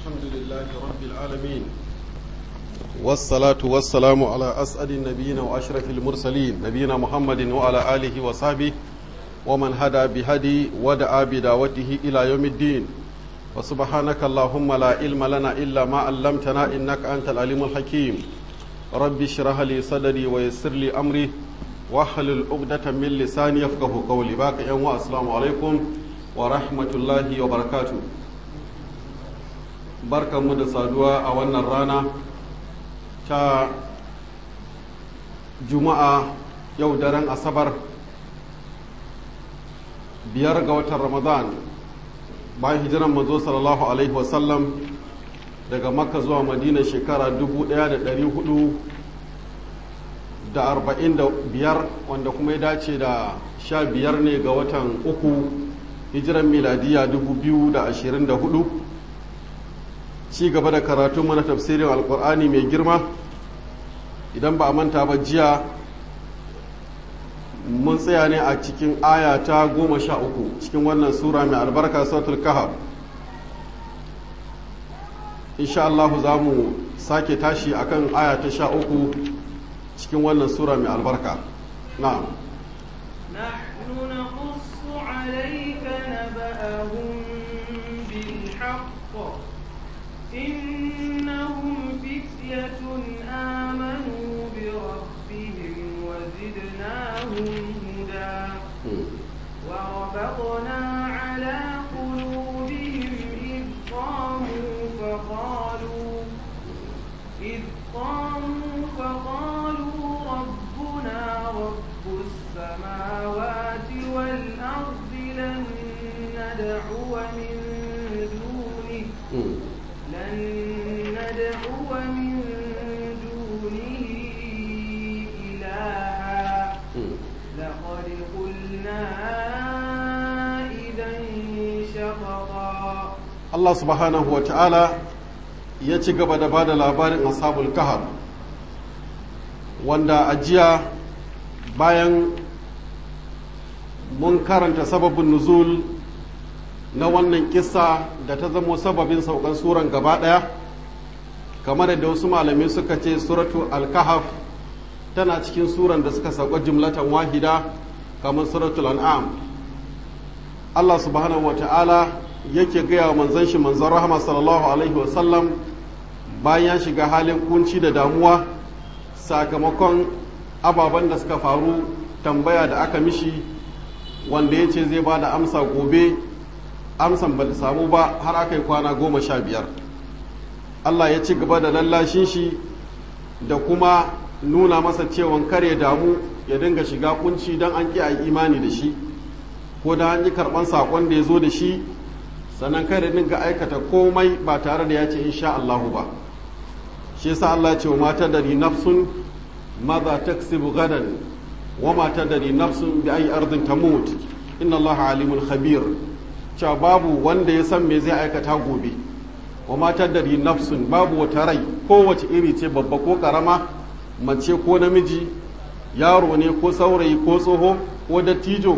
الحمد لله رب العالمين والصلاة والسلام على أسعد النبيين وأشرف المرسلين نبينا محمد وعلى آله وصحبه ومن هدى بهدي ودعا بدعوته إلى يوم الدين وسبحانك اللهم لا علم لنا إلا ما علمتنا إنك أنت العليم الحكيم رب اشرح لي صدري ويسر لي أمري واحلل عقدة من لساني يفقه قولي باقي يوم السلام عليكم ورحمة الله وبركاته barkanmu da saduwa a wannan rana ta juma'a yau daren asabar biyar ga watan ramadan bayan hijiran manzo sallallahu alaihi wasallam daga makka zuwa madina shekara 1445 wanda kuma ya dace da sha biyar ne ga watan uku hijiran miladiya 2024 ci gaba da karatu mana tafsirin alkur'ani mai girma idan ba a manta ba jiya mun tsaya ne a cikin aya ta goma sha uku cikin wannan sura mai albarka sautul kahab insha Allah za mu sake tashi akan aya ta sha uku cikin wannan sura mai albarka na'am نحن نقص عليك نبأهم بالحق إنهم فتية آمنوا بربهم وزدناهم هدى وربطنا على قلوبهم إذ قاموا فقالوا إذ قاموا فقالوا ربنا رب السماوات والأرض لن ندعو من دونه لن ندعو من دونه إلها لقد قلنا إذا شططا Allah subhanahu wa ta'ala ya ci gaba da ba da labarin ashabul kahar wanda a jiya bayan mun karanta sababin nuzul na wannan kissa da ta zamo sababin saukan suran gaba ɗaya kamar da wasu malamai suka ce suratu al-kahaf tana cikin suran da suka sauka jumlatan wahida kamar suratul an'am Allah subhanahu wa ta'ala yake gaya wa manzon shi manzon rahama sallallahu alaihi wasallam bayan ya shiga halin kunci da damuwa sakamakon ababen da suka faru tambaya da aka mishi wanda ya ce zai ba da amsa gobe amsan ba ta samu ba har aka yi kwana goma sha biyar allah ya ci gaba da lallashin shi da kuma nuna masa cewan kare damu ya dinga shiga kunci don an ƙi a imani da shi ko da an yi karɓan saƙon da ya zo da shi sannan kare dinga aikata komai ba tare da ya ce insha allahu ba shi yasa allah ya ce wa mata dari nafsun maza taksibu gadan wa mata dari nafsun bi ayi ardin tamut inna allaha alimun khabir cewa babu wanda ya san me zai aikata gobe wa matar da nafsun babu wata rai kowace iri ce babba ko karama mace ko namiji yaro ne ko saurayi ko tsoho ko dattijo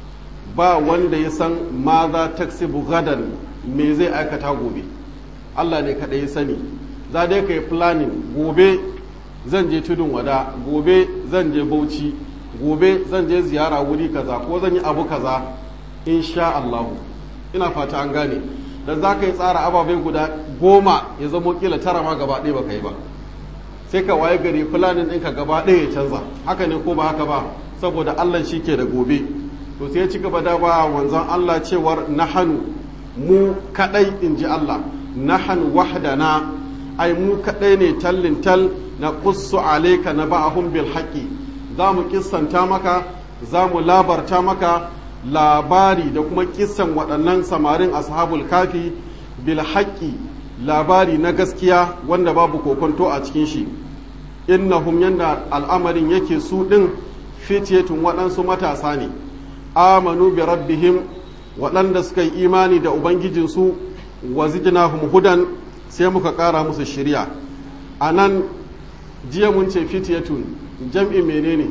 ba wanda ya san ma za taksibu gadan me zai aikata gobe allah ne kaɗai ya sani za dai ka yi planning gobe zan je tudun wada gobe zan je bauchi gobe zan je ziyara wuri kaza ko zan yi abu kaza insha allahu ina fata an gane da za ka yi tsara ababai guda goma ya zamo kila tara ma gaba ɗaya ba ka yi ba sai ka waye gari fulanin ɗinka gaba ɗaya ya canza haka ne ko ba haka ba saboda allah shi ke da gobe to sai ya ci gaba da ba wanzan allah cewar nahanu mu kaɗai in ji allah nahan wahdana ai mu kaɗai ne tallin tal na qussu alayka na ba'ahum bil haqqi za mu kissanta maka za mu labarta maka labari da kuma kisan waɗannan samarin ashabul kafi bil haƙƙi labari na gaskiya wanda babu kokonto a cikin shi innahum yanda al'amarin yake su ɗin fitiyatun waɗansu matasa ne amanu bi rabbihim waɗanda suka yi imani da ubangijinsu wa zidnahum hudan sai muka ƙara musu shirya a nan jiya mun ce fitiyatun jam'i menene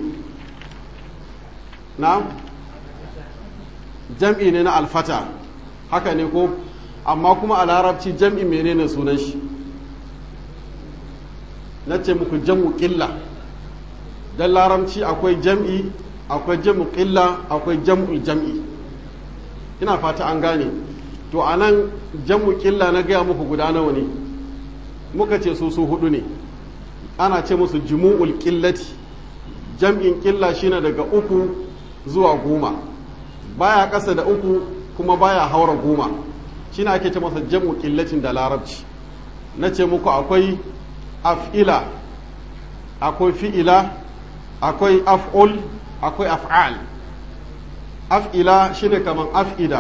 na jam'i ne na alfata haka ne ko amma kuma a larabci jam'i menene sunan shi na ce muku jam'u ƙilla don larabci akwai jam'i akwai jam'u ƙilla akwai jam'ul jam'i ina fata an gane to a nan jam'u ƙilla na gaya muku guda nawa ne muka ce su su hudu ne ana ce musu jumu'ul ƙillati jam'in ƙilla shine daga uku zuwa goma baya ƙasa da uku kuma baya haura goma shine ake ce masa jam'u ƙillacin da larabci na ce muku akwai af'ila akwai fi'ila akwai af'ul akwai af'al af'ila shine kaman af'ida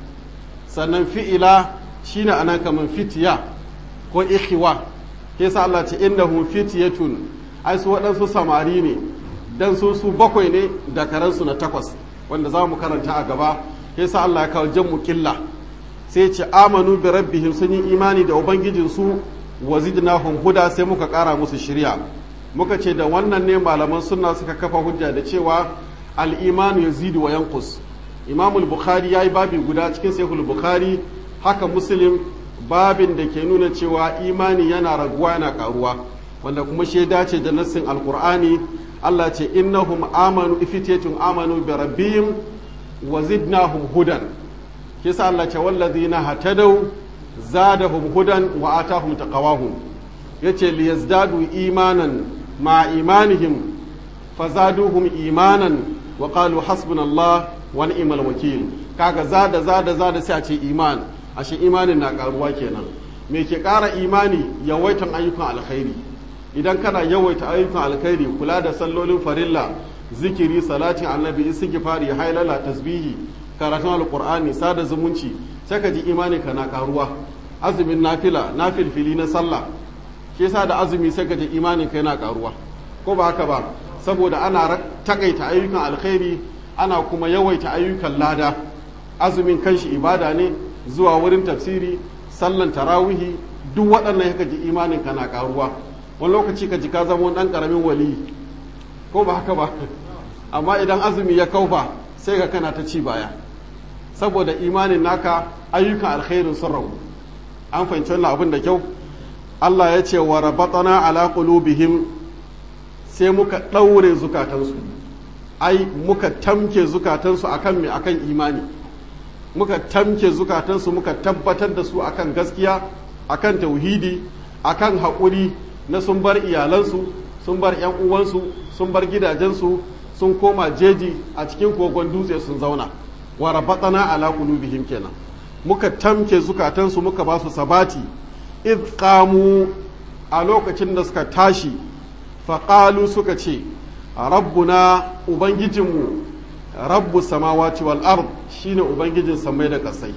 sannan fi'ila shine anan kaman fitiya ko ikhiwa ke sa Allah ce innahum fitiyatun ai su waɗansu samari ne dan su su bakwai ne da karansu na takwas wanda za mu karanta a gaba ke sa Allah ya kawo jammu killa sai ce amanu bi rabbihim sun yi imani da ubangijinsu wa zidnahum huda sai muka kara musu shirya muka ce da wannan ne malaman sunna suka kafa hujja da cewa al-imanu yazidu wa yanqus imam al-bukhari yayi babi guda cikin sahih bukhari haka muslim babin da ke nuna cewa imani yana raguwa yana karuwa wanda kuma shi dace da nassin alqur'ani Allah ce innahum amanu ifitiyatun amanu bi rabbihim wa zidnahum hudan kisa Allah ce wallazina hatadaw zadahum hudan wa atahum taqawahum yace liyazdadu imanan ma imanihim fazaduhum imanan wa qalu hasbunallah wa ni'mal wakil kaga zada zada zada sai a ce iman ashe imanin na karuwa kenan me ke kara imani yawaitan ayyukan alkhairi idan kana yawaita ayyukan alkhairi kula da sallolin farilla zikiri salatin annabi istighfari hailala tasbihi karatun alqur'ani sada zumunci sai ka ji imani ka na karuwa azumin nafila nafilfili na sallah shi yasa da azumi sai ka ji imanin ka yana karuwa ko ba haka ba saboda ana takaita ayyukan alkhairi ana kuma yawaita ayyukan lada azumin kanshi ibada ne zuwa wurin tafsiri sallan tarawihi duk waɗannan yaka ji imanin ka na karuwa wani lokaci ka ji ka zama ɗan ƙaramin wali ko ba haka ba amma idan azumi ya kaufa sai ka kana ta ci baya saboda imanin naka ayyukan alkhairin sun ragu an fahimci wannan abin da kyau Allah ya ce wa rabatana ala qulubihim sai muka ɗaure zukatansu ai muka tamke zukatansu akan me akan imani muka tamke zukatansu muka tabbatar da su akan gaskiya akan tauhidi akan haƙuri na sun bar iyalansu sun bar 'yan uwansu sun bar gidajensu sun koma jeji a cikin kogon dutse sun zauna wa rabatana ala qulubihim kenan muka tamke zukatansu muka ba su sabati id qamu a lokacin da suka tashi faƙalu suka ce rabbuna ubangijinmu rabbu samawati wal ard shine ubangijin samai da ƙasai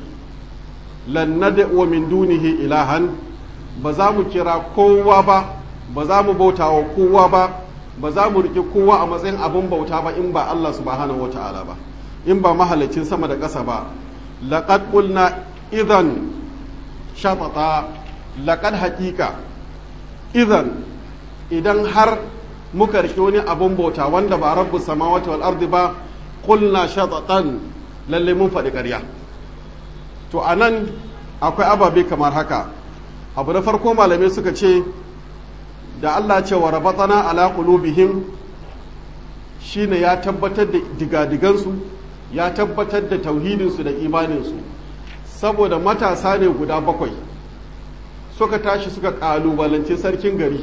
lan nad'u min dunihi ilahan ba za mu kira kowa ba ba za mu bauta wa kowa ba ba za mu riƙe kowa a matsayin abin bauta ba in ba Allah subhanahu wata'ala ba in ba mahalicin sama da ƙasa ba laqad qulna idan shatata laqad haqiqa idan idan har muka riƙe wani abin bauta wanda ba rabbu samawati wal ardi ba qulna shatatan lalle mun faɗi ƙarya to anan akwai ababe kamar haka abu na farko malamai suka ce da Allah ce wa rabatana ala qulubihim shine ya tabbatar da digadigansu ya tabbatar da tauhidinsu da imaninsu saboda matasa ne guda bakwai suka tashi suka kalubalance sarkin gari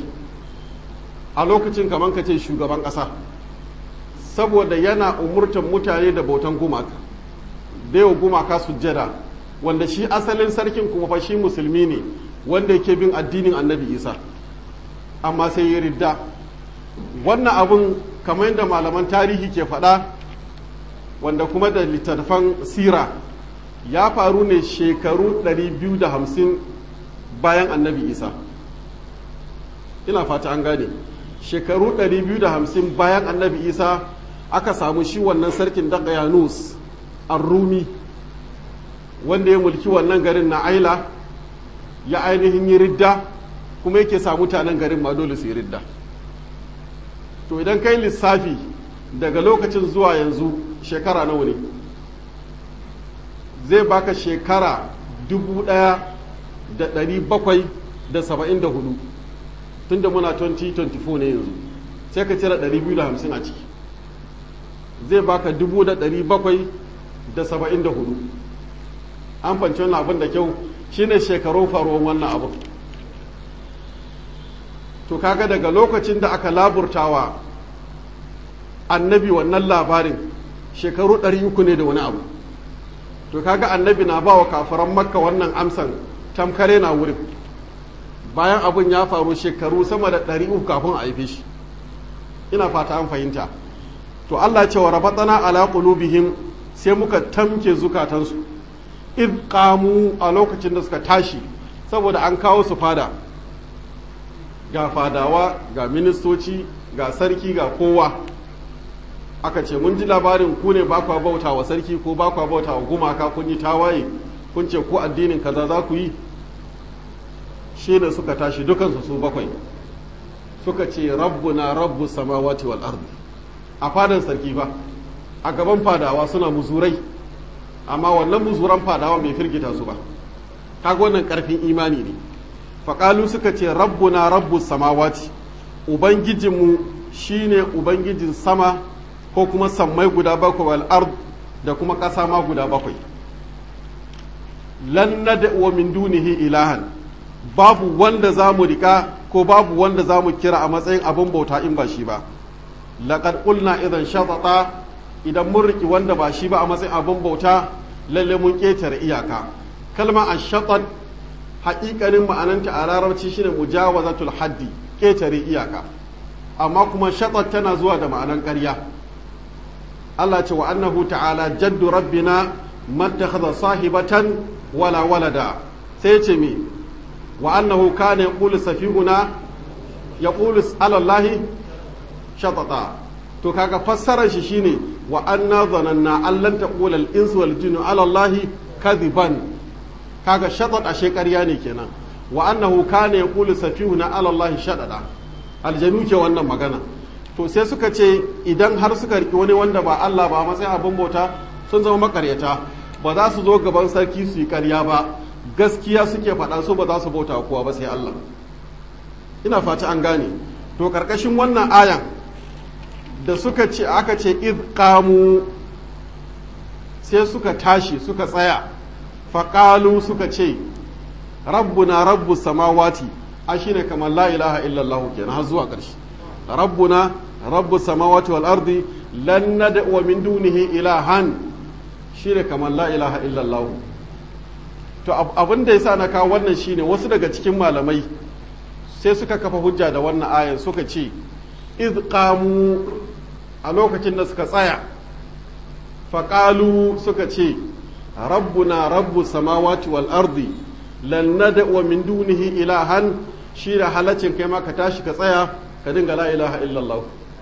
a lokacin kamar ka ce shugaban ƙasa saboda yana umurtan mutane da bautan gumaka da yau gumaka sujjada wanda shi asalin sarkin kuma fa shi musulmi ne wanda yake bin addinin annabi isa amma sai ya ridda wannan abun kamar yadda malaman tarihi ke faɗa wanda kuma da littattafan sira ya faru ne shekaru 250 bayan annabi isa ina fata an gane shekaru 250 bayan annabi isa aka samu shi wannan sarkin daqayanus ar-rumi wanda ya mulki wannan garin na aila ya ainihin yi ridda kuma yake sa mutanen garin ma dole su yi ridda to idan kai lissafi daga lokacin zuwa yanzu shekara nawa ne zai baka shekara dubu ɗaya da ɗari bakwai da saba'in da hudu tun da muna 2024 ne yanzu sai ka cire ɗari biyu da hamsin a ciki zai baka dubu da ɗari bakwai da saba'in da hudu an fanci wannan abin da kyau shine shekarun faruwan wannan abin to kaga daga lokacin da aka laburtawa annabi wannan labarin shekaru ɗari uku ne da wani abu to kaga annabi na ba wa kafaran makka wannan amsan tamkare na wurin bayan abin ya faru shekaru sama da ɗari uku kafin a haife shi ina fata an fahimta to Allah ce wa rabatana ala qulubihim sai muka tamke zukatansu id qamu a lokacin da suka tashi saboda an kawo su fada ga fadawa ga ministoci ga sarki ga kowa aka ce mun ji labarin ku ne ba kwa bauta wa sarki ko ba kwa bauta wa gumaka kun yi tawaye kun ce ko addinin kaza za ku yi shi ne suka tashi dukansu su bakwai suka ce rabbuna rabbu samawati wal ardi a fadan sarki ba a gaban fadawa suna muzurai amma wannan muzuran fadawa bai firgita su ba kaga wannan karfin imani ne faƙalu suka ce rabbuna rabbu samawati ubangijinmu shine ubangijin sama ko kuma sammai guda bakwai wal ard da kuma ƙasa ma guda bakwai lan nad'u min dunihi ilahan babu wanda za mu rika ko babu wanda za mu kira a matsayin abin bauta in ba shi ba laqad qulna idan shatata idan mun riki wanda ba shi ba a matsayin abin bauta lalle mun ketare iyaka kalma ashatat haƙiƙanin ma'ananta a larabci shine mujawazatul haddi ketare iyaka amma kuma shatat tana zuwa da ma'anan ƙarya Allah ce wa annahu ta'ala jaddu rabbina mattakhadha sahibatan wala walada sai ce me wa annahu kana yaqulu safihuna yaqulu ala allahi shatata to kaga fassarar shi shine wa anna zananna an lan taqula al insu wal jinnu ala allahi kadhiban kaga shatat ashe ƙarya ne kenan wa annahu kana yaqulu safihuna ala allahi shatata aljanu ke wannan magana to sai suka ce idan har suka riki wani wanda ba Allah ba matsayin abin bauta sun zama makaryata ba za su zo gaban sarki su yi karya ba gaskiya suke faɗa su ba za su bauta kowa ba sai Allah ina fata an gane to karkashin wannan ayan da suka ce aka ce id qamu sai suka tashi suka tsaya faƙalu suka ce rabbuna rabbus samawati a shine kamar la ilaha illallah kenan har zuwa ƙarshe rabbuna rabbus samawati wal ardi lan nad'u min dunihi ilahan shine kamar la ilaha illallah to abin da yasa na kawo wannan shine wasu daga cikin malamai sai suka kafa hujja da wannan ayan suka ce iz qamu a lokacin da suka tsaya faƙalu suka ce rabbuna rabbu samawati wal ardi lan nad'u min dunihi ilahan shi da halaccin kai ma ka tashi ka tsaya ka dinga la ilaha illallah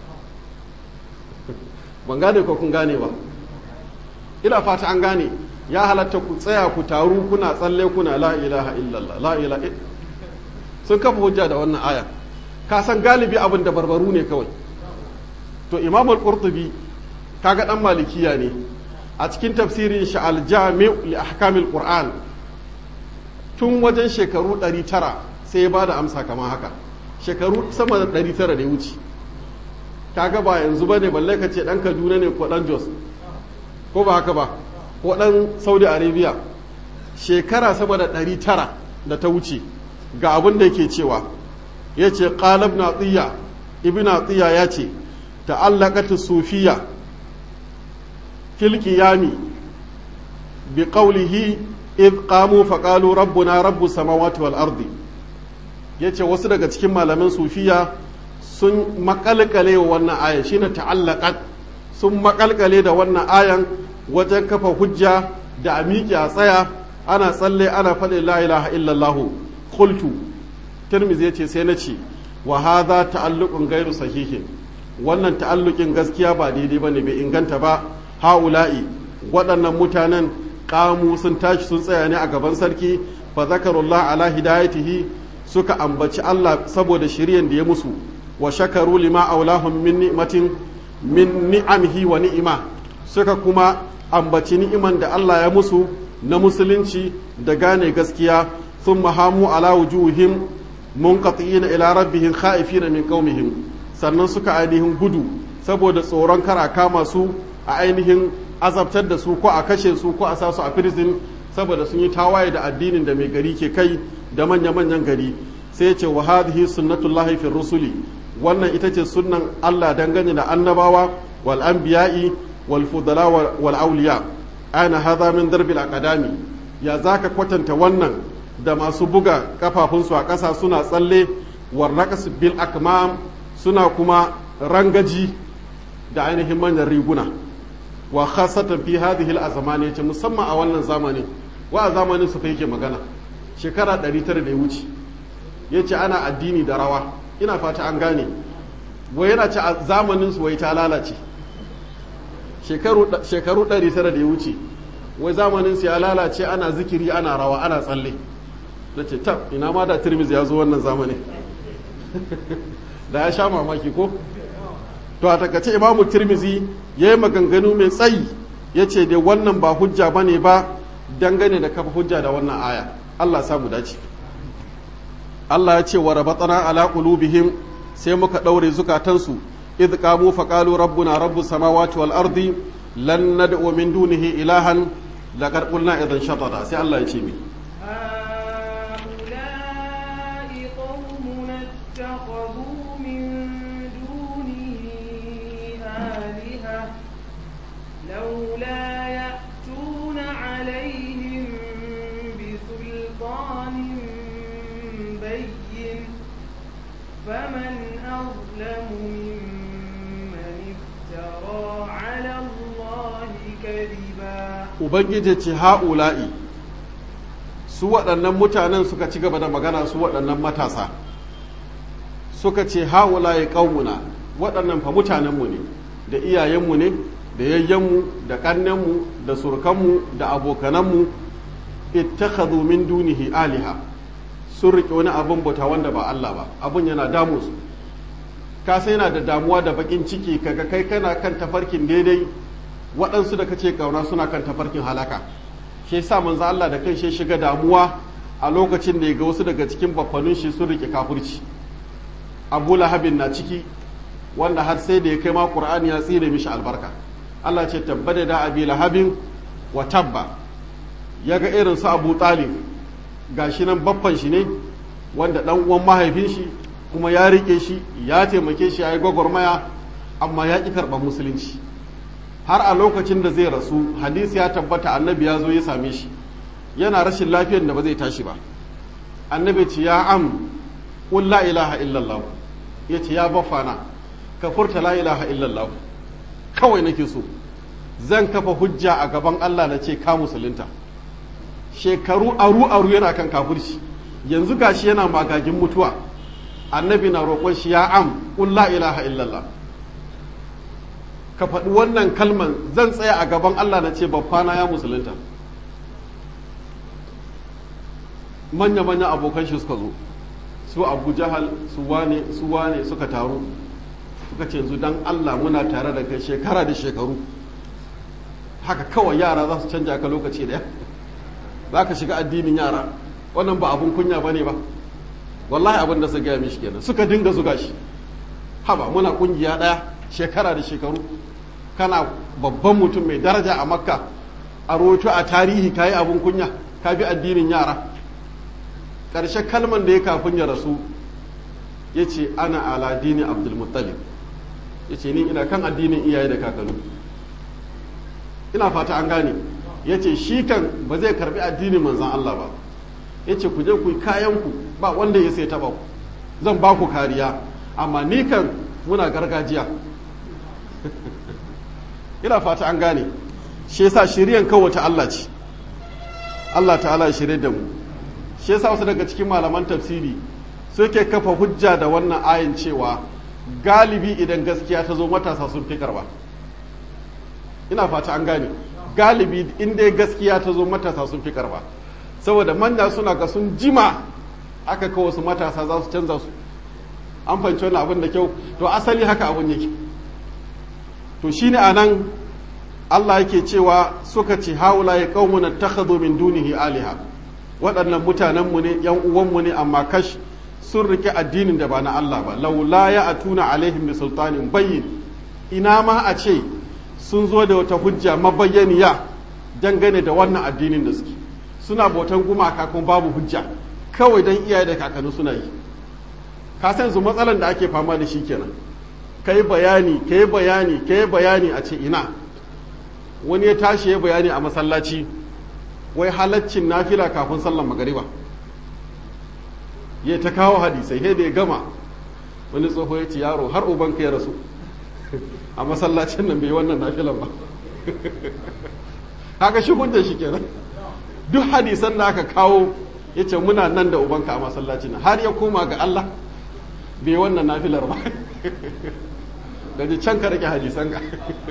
ban gane ko kun gane ba ina fata an gane ya halatta ku tsaya ku taru kuna tsalle kuna la ilaha illallah la ilaha sun kafa hujja da wannan aya ka san galibi abin da barbaru ne kawai to imam al-qurtubi kaga dan malikiya ne a cikin tafsirin shi al-jami' li ahkamil qur'an tun wajen shekaru 900 sai ya bada amsa kamar haka shekaru sama da 900 da ya wuce kaga ba yanzu bane balle ka ce dan Kaduna ne ko dan Jos ko ba haka ba ko dan Saudi Arabia shekara sama da 900 da ta wuce ga abin da yake cewa yace qala ibn atiya ibn atiya yace ta'allaqat sufiya fil qiyami bi qawlihi id qamu fa qalu rabbuna rabbus samawati wal ardi yace wasu daga cikin malaman sufiya sun makalkale wa wannan ayan shine ta'allaqat sun makalkale da wannan ayan wajen kafa hujja da a miƙe a tsaya ana tsalle ana faɗin la ilaha illallah qultu tirmizi yace sai na ce wa hadha ta'alluqun ghairu sahihin wannan ta'alluqin gaskiya ba daidai bane bai inganta ba haula'i waɗannan mutanen kamu sun tashi sun tsaya ne a gaban sarki fa zakarullah ala hidayatihi suka ambaci Allah saboda shiryen da ya musu wa shakaru lima aulahum min ni'matin min ni'amihi wa ni'ima suka kuma ambaci ni'iman da Allah ya musu na musulunci da gane gaskiya sun mahamu ala wujuhim munqati'ina ila rabbihim kha'ifina min qaumihim sannan suka ainihin gudu saboda tsoron kara kama su a ainihin azabtar da su ko a kashe su ko a sa su a prison saboda sun yi tawaye da addinin da mai gari ke kai da manya-manyan gari sai ya ce wa hadhihi sunnatullahi fi rusuli wannan ita ce sunnan Allah dangane da annabawa wal anbiya'i wal fudala wal awliya ana hadha min darbil aqdami ya zaka kwatanta wannan da masu buga kafafunsu a ƙasa suna tsalle warraqas bil akmam suna kuma rangaji da ainihin manyan riguna wa khasatan fi hadhihi al-azmani yace musamman a wannan zamani wa a zamanin su fa yake magana shekara 900 da ya wuce yace ana addini da rawa ina fata an gane wai yana ce a zamanin su wai ta lalace shekaru shekaru 900 da ya wuce wai zamanin su ya lalace ana zikiri ana rawa ana tsalle nace tab ina ma da tirmizi ya zo wannan zamanin da ya sha mamaki ko to a takace imamu tirmizi ya yi maganganu mai tsayi ya ce dai wannan ba hujja ba ne ba dangane da kafa hujja da wannan aya allah samu dace allah ya ce wa rabatana ala qulubihim sai muka ɗaure zukatansu idh qamu fa qalu rabbuna rabbus samawati wal ardi lan nad'u min dunihi ilahan laqad qulna idan shatata sai allah ya ce mi لولا يأتون عليهم بسلطان بين فمن أظلم ممن افترى على الله كذبا ubangiji ce ha'ula'i su waɗannan mutanen suka ci gaba da magana su waɗannan matasa suka ce ha'ula'i ƙaununa waɗannan fa mutanenmu ne da iyayenmu ne da yayyenmu da ƙannenmu da surkanmu da abokananmu ittakhadhu min dunihi aliha sun riƙe wani abin bauta wanda ba Allah ba abin yana damu su ka sai yana da damuwa da bakin ciki kaga kai kana kan tafarkin daidai waɗansu da kace kauna suna kan tafarkin halaka shi yasa manzo Allah da kai shi shiga damuwa a lokacin da ya ga wasu daga cikin baffanun shi sun riƙe kafirci Abu Lahabin na ciki wanda har sai da ya kai ma Qur'ani ya tsire mishi albarka Allah ce tabbada da abi lahabin wa tabba ya ga irin su abu talib gashi nan baffan shi ne wanda dan uwan mahaifin shi kuma ya rike shi ya taimake shi ya yi gwagwarmaya amma ya ƙi karɓar musulunci har a lokacin da zai rasu hadisi ya tabbata annabi ya zo ya same shi yana rashin lafiyar da ba zai tashi ba annabi ce ya am qul la ilaha illallah ya ce ya baffana ka furta la ilaha illallah kawai nake so zan kafa hujja a gaban Allah na ce ka musulunta shekaru aru aru yana kan kafirci yanzu gashi yana magagin mutuwa annabi na roƙon shi ya am qul la ilaha illallah ka faɗi wannan kalman zan tsaya a gaban Allah na ce babbana ya musulunta manya manya abokan shi suka zo su abu jahal su wane su wane suka taru suka ce yanzu dan Allah muna tare da kai shekara da shekaru haka kawai yara za su canja ka lokaci daya za ka shiga addinin yara wannan ba abun kunya ba ne ba wallahi abin da su gaya mishi kenan suka dinga zuga shi haba muna kungiya daya shekara da shekaru kana babban mutum mai daraja a makka a roto a tarihi ka yi abin kunya ka bi addinin yara ƙarshe kalman da ya kafin ya rasu ya ce ana ala dini abdulmuttalib ya ce ni ina kan addinin iyaye da kakanni ina fata an gane ya ce shi kan ba zai karbi addinin manzan Allah ba ya ce ku je ku yi kayanku ba wanda ya sai taba ku zan ba ku kariya amma ni kan muna gargajiya ina fata an gane shi yasa shiriyan kawace Allah ce Allah ta'ala ya shirye da mu shi yasa wasu daga cikin malaman tafsiri suke kafa hujja da wannan ayin cewa galibi idan gaskiya ta zo matasa sun fi karba ina fata an gane galibi in dai gaskiya ta zo matasa sun fi karba saboda manya suna ga sun jima aka kawo su matasa za su canza su an fahimci wani abin da kyau to asali haka abin yake to shine a nan Allah yake cewa suka ce haula ya qaumuna takhadhu min dunihi aliha waɗannan mutanenmu ne yan uwanmu ne amma kash sun rike addinin da ba na Allah ba laula ya atuna alaihim bi sultanin bayyin ina ma a ce sun zo da wata hujja mabayyaniya dangane da wannan addinin da suke suna bautan gumaka kuma babu hujja kawai dan iyaye da kakanni suna yi ka san su matsalan da ake fama da shi kenan kai bayani kai bayani kai bayani a ce ina wani ya tashi ya bayani a masallaci wai halaccin nafila kafin sallan magariba ya ta kawo hadisai sai da ya gama wani tsoho ya ce yaro har ubanka ya rasu a masallacin nan bai wannan nafilan ba haka shi hujjar shi kenan duk hadisan da aka kawo ya ce muna nan da ubanka a masallacin har ya koma ga Allah bai wannan nafilar ba gaji can ka rike hadisan ka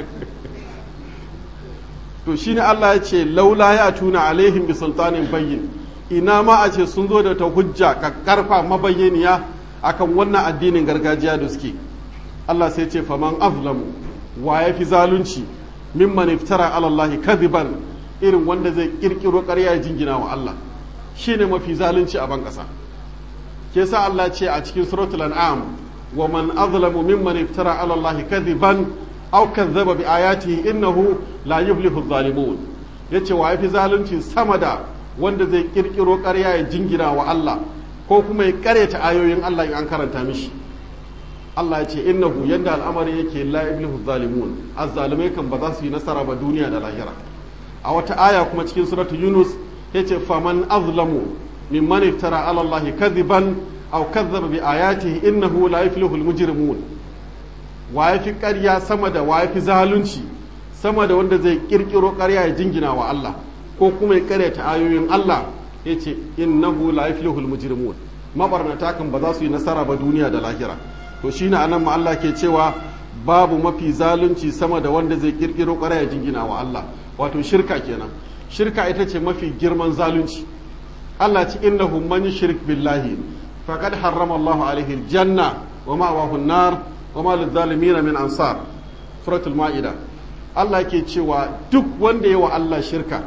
to shine Allah ya ce laula ya tuna alaihim bi sultanin bayyin ina ma a ce sun zo da ta hujja ka karfa mabayyaniya akan wannan addinin gargajiya da suke Allah sai ce faman azlamu wa ya fi zalunci mimman iftara ala Allah kadiban irin wanda zai kirkiro ƙarya ya jingina wa Allah shine mafi zalunci a ban ƙasa ke sa Allah ce a cikin suratul an'am wa man azlamu mimman iftara ala Allah kadiban aw kazzaba bi ayatihi innahu la yuflihu adh-dhalimun yace wa ya fi zalunci sama da wanda zai kirkiro ƙarya ya jingina wa Allah ko kuma ya ƙaryata ayoyin Allah in an karanta mishi Allah ya ce innahu yanda al'amari yake la yuflihu zalimun azzalimai kan ba za su yi nasara ba duniya da lahira a wata aya kuma cikin suratu yunus yace faman azlamu mimman iftara ala Allah kadhiban aw kadhaba bi ayatihi innahu la yuflihu al-mujrimun wa yafi ƙarya sama da wa yafi zalunci sama da wanda zai kirkiro ƙarya ya jingina wa Allah ko kuma ya karyata ayoyin Allah yace innahu la yuflihu al-mujrimun mabarnata kan ba za su yi nasara ba duniya da lahira to shine anan ma Allah ke cewa babu mafi zalunci sama da wanda zai kirkiro ƙwaraya jingina wa Allah wato shirka kenan shirka ita ce mafi girman zalunci Allah ci innahu man yushrik billahi faqad harrama Allah alaihi aljanna wa ma'wahu an-nar wa ma lidh min ansar suratul maida Allah ke cewa duk wanda ya wa Allah shirka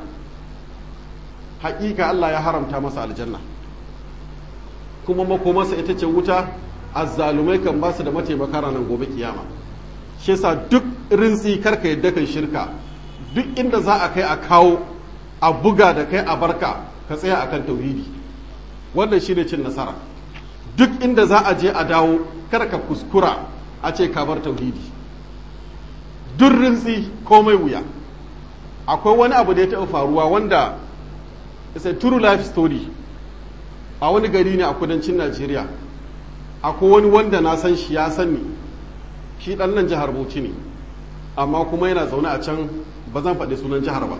haƙiƙa Allah ya haramta masa aljanna kuma makomarsa ita ce wuta azzalumai kan ba su da mataimaka ranar gobe kiyama shi yasa duk rintsi karka yadda kan shirka duk inda za a kai a kawo a buga da kai a barka ka tsaya akan tauhidi wannan shine cin nasara duk inda za a je a dawo kar ka kuskura a ce ka bar tauhidi duk rintsi komai wuya akwai wani abu da ya taɓa faruwa wanda it's a true life story a wani gari ne a kudancin najeriya akwai wani wanda na san shi ya sani shi dan nan jihar bauchi ne amma kuma yana zaune a can ba zan faɗi sunan jihar ba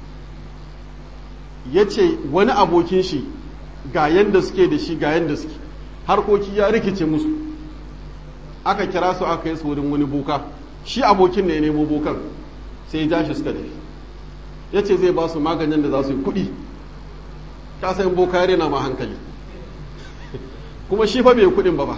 ya ce wani abokin shi ga yanda suke da shi ga yanda suke harkoki ya rikice musu aka kira su aka yi su wurin wani boka shi abokin ne ya nemo bokan sai ya ja shi suka tafi ya ce zai ba su maganin da za su yi kuɗi ka san boka ya rena ma hankali kuma shi fa bai kudin ba ba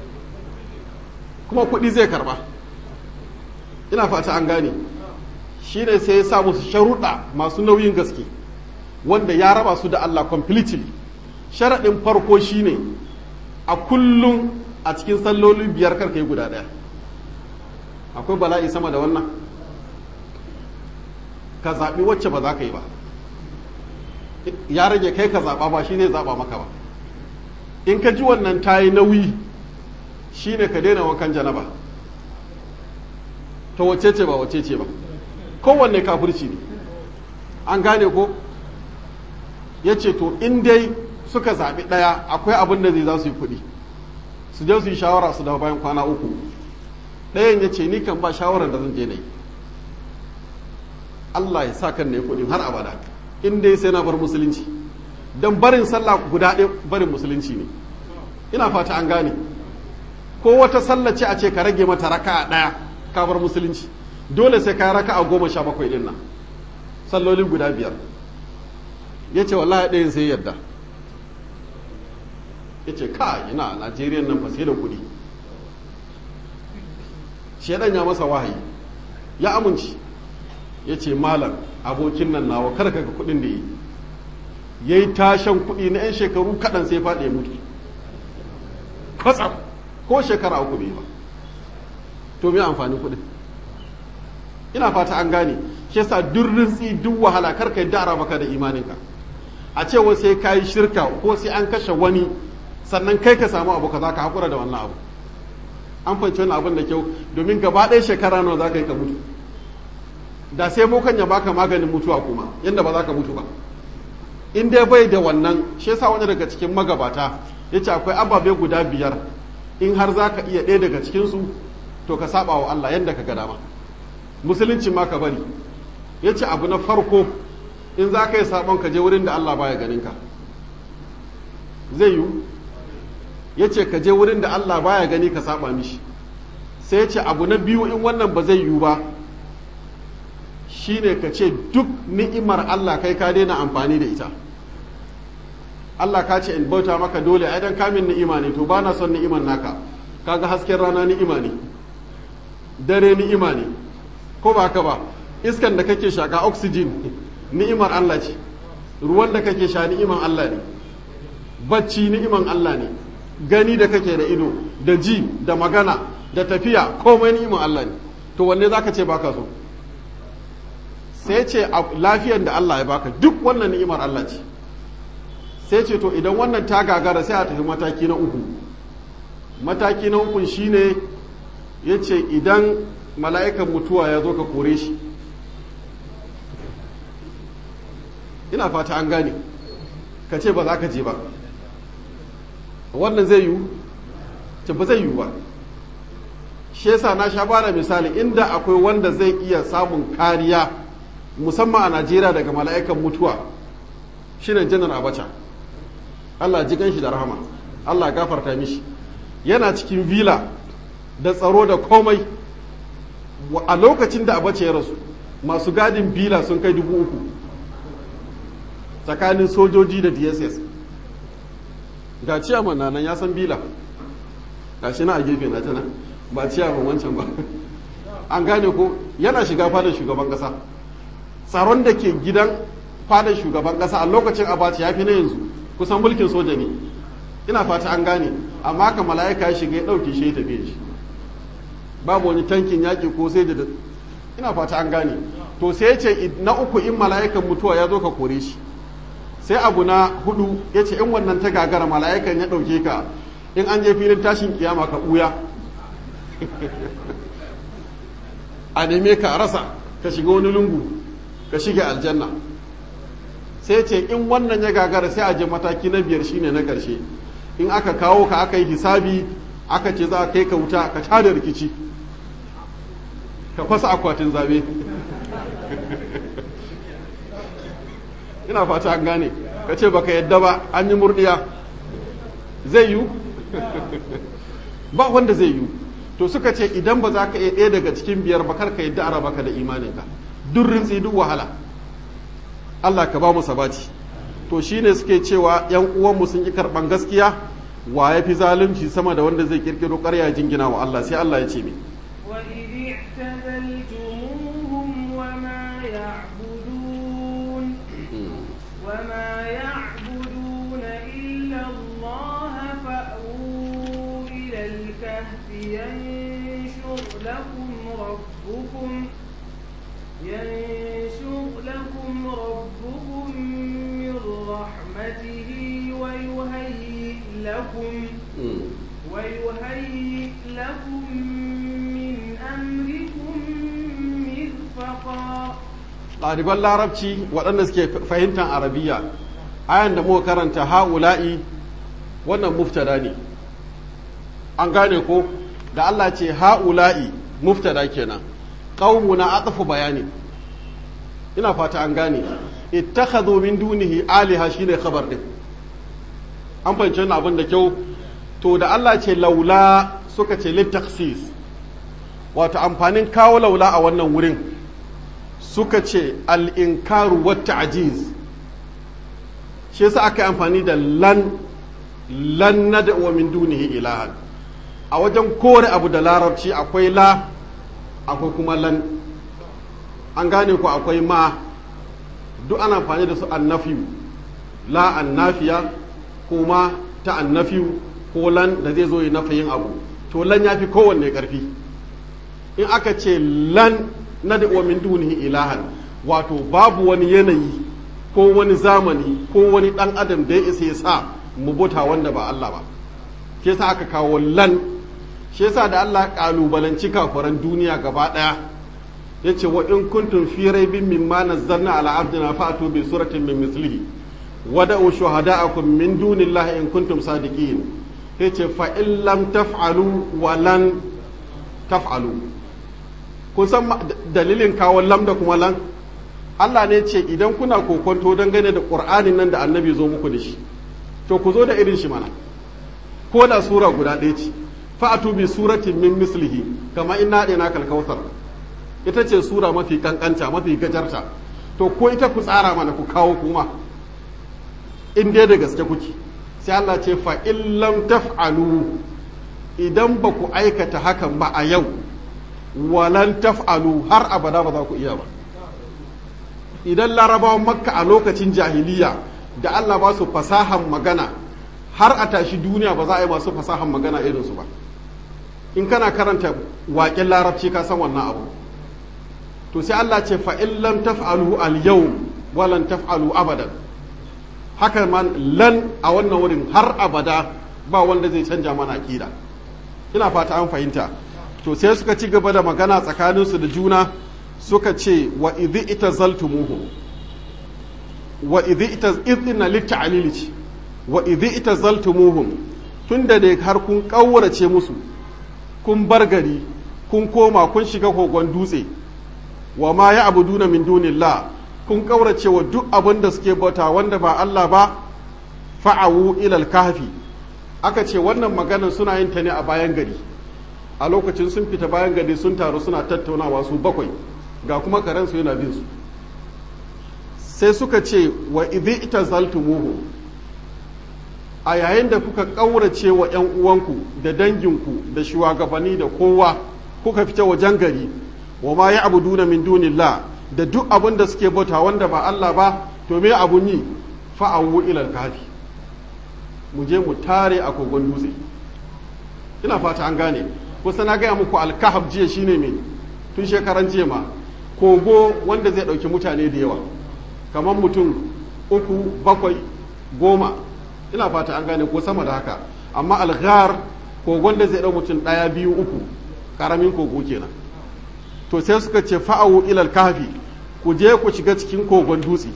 kuma kudi zai karba ina fata an gane shi ne sai ya sa musu sharuɗa masu nauyin gaske wanda ya raba su da Allah completely sharaɗin farko shine a kullum a cikin salloli biyar karka yi guda ɗaya akwai bala'i sama da wannan ka zaɓi wacce ba za ka yi ba ya rage kai ka zaɓa ba shi zai zaɓa maka ba in ka ji wannan ta yi nauyi shi ne ka daina wankan janaba ta wace ce ba wace ce ba kowanne kafirci ne an gane ko ya ce to in dai suka zaɓi ɗaya akwai abin da zai za su yi kuɗi su je su yi shawara su dawo bayan kwana uku ɗayan ya ce ni kan ba shawarar da zan je na yi Allah ya sa kan na yi kuɗin har abada in dai sai na bar musulunci don barin sallah guda ɗaya barin musulunci ne ina fata an gane ko wata sallah ce a ce ka rage mata raka a ɗaya ka bar musulunci dole sai ka raka a goma sha bakwai ɗin nan salloli guda biyar ya ce wallahi ɗayan sai yadda ya ce ka ina najeriya nan fa sai da kuɗi shedan ya masa wahayi ya amince ya ce malam abokin nan nawa kar ka ga kuɗin da yi ya yi tashan kuɗi na 'yan shekaru kaɗan sai faɗi ya mutu kwatsam ko shekara uku bai ba to me amfanin kuɗin ina fata an gane shi yasa duk rintsi duk wahala kar ka yadda maka da imaninka a ce wa sai ka yi shirka ko sai an kashe wani sannan kai ka samu abu ka za ka haƙura da wannan abu an fahimci wani abin da kyau domin gaba ɗaya shekara nawa za ka yi ka mutu da sai bokan ya baka maganin mutuwa kuma yadda ba za ka mutu ba in dai bai da wannan shi yasa wani daga cikin magabata ya ce akwai ababe guda biyar in har za ka iya ɗaya daga cikinsu to ka saba wa Allah yadda ka ga dama musulunci ma ka bari ya ce abu na farko in za ka yi sabon ka je wurin da Allah baya ganin ka zai yiwu ya ce ka je wurin da Allah baya gani ka saba mishi sai ya ce abu na biyu in wannan ba zai yiwu ba shine ka ce duk ni'imar Allah kai ka daina amfani da ita Allah ka ce in bauta maka dole ai dan kamin ni'ima ne to bana son ni'imar naka kaga hasken rana ni'ima ne dare ni'ima ne ko ba haka ba iskan da kake shaka oxygen ni'imar Allah ce ruwan da kake sha ni'imar Allah ne bacci ni'iman Allah ne gani da kake da ido da ji da magana da tafiya komai ni'imar Allah ne to wanne zaka ce baka so sai ce lafiyar da Allah ya baka duk wannan ni'imar Allah ce sai ce to idan wannan ta gagara sai a tafi mataki na uku mataki na uku shine ya ce idan mala'ikan mutuwa ya zo ka kore shi ina fata an gane ka ce ba za ka je ba wannan zai yiwu ce ba zai yiwu ba shi yasa na sha bada misali inda akwai wanda zai iya samun kariya musamman a najeriya daga mala'ikan mutuwa shine janar abacha allah ji shi da rahama allah gafarta mishi yana cikin vila da tsaro da komai a lokacin da abacha ya rasu masu gadin vila sun kai dubu uku tsakanin sojoji da dss ga ciyaman na nan ya san bila ga shi na a gefe na tana ba ciyaman wancan ba an gane ko yana shiga fadar shugaban kasa tsaron da ke gidan fadar shugaban kasa a lokacin abaci ya fi na yanzu kusan mulkin soja ne ina fata an gane amma ka mala'ika ya shiga ya ɗauke shi ya tafiye shi babu wani tankin yaƙi ko sai da ina fata an gane to sai ce na uku in mala'ikan mutuwa ya zo ka kore shi sai abu na hudu ya ce in wannan ta gagara mala'ikan ya ɗauke ka in an je filin tashin kiyama ka ɓuya a neme ka rasa ka shiga wani lungu ka shige aljanna sai ce in wannan ya gagara sai a je mataki na biyar shine na ƙarshe in aka kawo ka aka yi hisabi aka ce za a kai ka wuta ka tada rikici ka fasa akwatin zabe ina fata an gane ka ce baka yadda ba an yi murdiya zai yiwu ba wanda zai yiwu to suka ce idan ba za ka iya ɗaya daga cikin biyar ba kar ka yadda a raba ka da imaninka duk rintsi duk wahala Allah ka ba mu sabati to shine suke cewa yan uwanmu sun ki karban gaskiya wa ya fi zalunci sama da wanda zai kirkiro ƙarya jingina wa Allah sai Allah ya ce me وإذ اعتزلتموهم وما يعبدون وما يعبدون إلا الله فأووا إلى الكهف ينشر لكم ربكم ينشر لكم ربكم من رحمته ويهيئ لكم ويهيئ لكم من أمركم مرفقا ɗaliban larabci waɗanda suke fahimtar arabiya ayan da muka karanta ha'ula'i wannan muftada ne an gane ko da Allah ce ha'ula'i muftada kenan na atafu bayani ina fata an gane ittakhadhu min dunihi aliha shine khabar din an fahimci wannan abin da kyau to da Allah ce laula suka ce litaksis wato amfanin kawo laula a wannan wurin suka ce al'inkaru wata ajiz shi yasa aka yi amfani da lan lan na da wa min dunihi ilahan a wajen kore abu da larabci akwai la akwai kuma lan an gane ku akwai ma duk ana amfani da su annafiyu la annafiya ko ma ta annafiyu ko lan da zai zo yi nafayin abu to lan ya fi kowanne ƙarfi in aka ce lan na da min dunihi ilahan wato babu wani yanayi ko wani zamani ko wani ɗan adam da ya isa ya sa mu bota wanda ba Allah ba ke sa aka kawo lan shi yasa da Allah kalubalanci kafaran duniya gaba ɗaya ya ce wa in kuntum fi raibin mimma nazzalna ala abdina fa'tu bi suratin min mislihi wada'u shuhada'akum min dunillahi in kuntum sadiqin yace fa in lam taf'alu wa lan taf'alu kun san dalilin kawo lam da kuma lan Allah ne ce idan kuna kokonto dangane da Qur'anin nan da Annabi zo muku da shi to ku zo da irin shi mana ko da sura guda ɗaya ce fa'atu bi suratin min mislihi kama inna ɗina kalkautar ita ce sura mafi kankanta mafi gajarta to ko ita ku tsara mana ku kawo kuma in dai da gaske kuke sai Allah ce fa in lam taf'alu idan ba ku aikata hakan ba a yau walan taf'alu har abada ba za ku iya ba idan larabawan makka a lokacin jahiliya da Allah ba su fasahan magana har a tashi duniya ba za a yi masu fasahan magana irinsu ba in kana karanta waƙen larabci ka san wannan abu to sai Allah ce fa in lam taf'alu al yau walan taf'alu abadan haka man lan a wannan wurin har abada ba wanda zai canja mana akida ina fata an fahimta to sai suka ci gaba da magana tsakaninsu da juna suka ce wa idhi itazaltumuhu wa idhi itaz idna litta'lili wa idhi itazaltumuhum tunda da har kun kaurace musu kun bar gari kun koma kun shiga kogon dutse wa ma ya abuduna min dunillah kun kaurace wa duk abin da suke bauta wanda ba Allah ba fa'awu ilal kahfi aka ce wannan maganar suna yin ta ne a bayan gari a lokacin sun fita bayan gari sun taru suna tattaunawa su bakwai ga kuma karensu yana bin su sai suka ce wa idhi itazaltumuhu a yayin da kuka ƙaurace wa 'yan uwanku da danginku da shugabanni da kowa kuka fita wajen gari wa ma ya abu duna min dunillah da duk abin da suke bauta wanda ba Allah ba to me abun yi fa'awu ilal kafi mu je mu tare a kogon dutse ina fata an gane kusa na gaya muku alkahab jiya shine me tun shekaran jiya ma kogo wanda zai ɗauki mutane da yawa kamar mutum uku bakwai goma ina fata an gane ko sama da haka amma alghar kogon da zai ɗau mutum ɗaya biyu uku ƙaramin kogo kenan to sai suka ce fa'awu ilal kafi ku je ku shiga cikin kogon dutse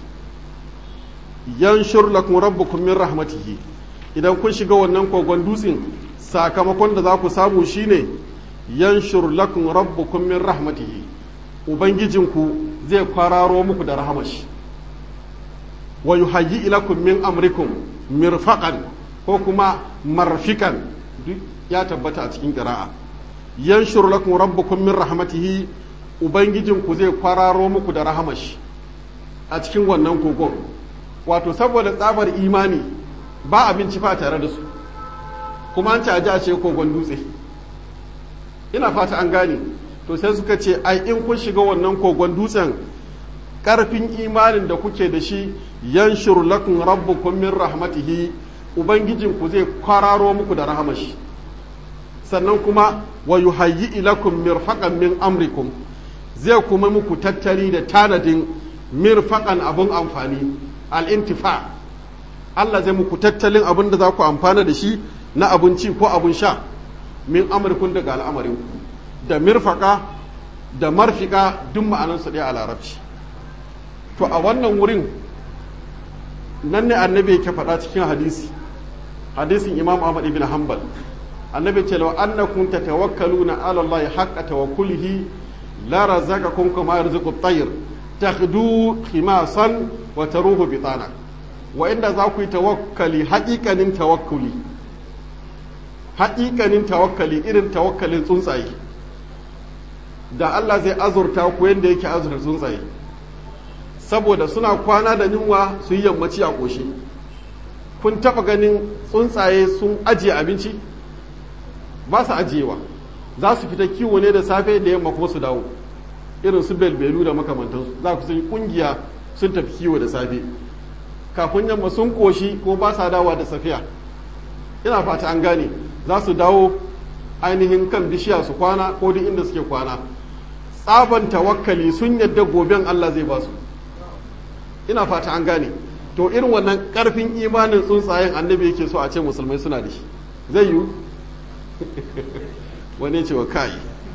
yanshur lakum rabbukum min rahmatihi idan kun shiga wannan kogon dutsen sakamakon da za ku samu shine yanshur lakum rabbukum min rahmatihi ubangijinku zai kwararo muku da rahamashi wa yuhayyi ilakum min amrikum mirfaqan ko kuma marfikan duk ya tabbata a cikin qira'a yanshur lakum rabbukum min rahmatihi ubangijinku zai kwararo muku da rahamashi a cikin wannan kogon wato saboda tsabar imani ba abinci fa tare da su kuma an ci a ce kogon dutse ina fata an gane to sai suka ce ai in kun shiga wannan kogon dutsen karfin imanin da kuke da shi yanshur lakum rabbukum min rahmatihi ubangijinku zai kwararo muku da rahamashi sannan kuma wa yuhayyi ilakum mirfaqan min amrikum zai kuma muku tattali da tanadin mirfaqan abun amfani al-intifa Allah zai muku tattalin abin da za ku amfana da shi na abinci ko abin sha min amurkun daga al'amarin da mirfaka da marfika duk ma'anansu ɗaya a larabci to a wannan wurin nan ne annabi yake faɗa cikin hadisi hadisin imam ahmad ibn hanbal annabi ce law annakum tatawakkaluna ala allahi haqqa tawakkulihi la razaqakum kama yarzuqu at-tayr takhdu khimasan wa taruhu bitana wa inda za ku yi tawakkali haƙiƙanin tawakkuli haƙiƙanin tawakkali irin tawakkalin tsuntsaye da Allah zai azurta ku yadda yake azurta tsuntsaye saboda suna kwana da yunwa su yi yammaci a ƙoshi kun taɓa ganin tsuntsaye sun ajiye abinci ba su ajiyewa za su fita kiwo ne da safe da yamma kuma su dawo irin su belbelu da makamantansu za ku sun kungiya sun tafi kiwo da safe kafin yamma sun koshi ko ba sa dawa da safiya ina fata an gane za su dawo ainihin kan bishiya su kwana ko duk inda suke kwana tsaban tawakkali sun yadda goben Allah zai ba su ina fata an gane to irin wannan karfin imanin tsuntsayen annabi yake so a ce musulmai suna da shi zai yiwu wani ce wa kai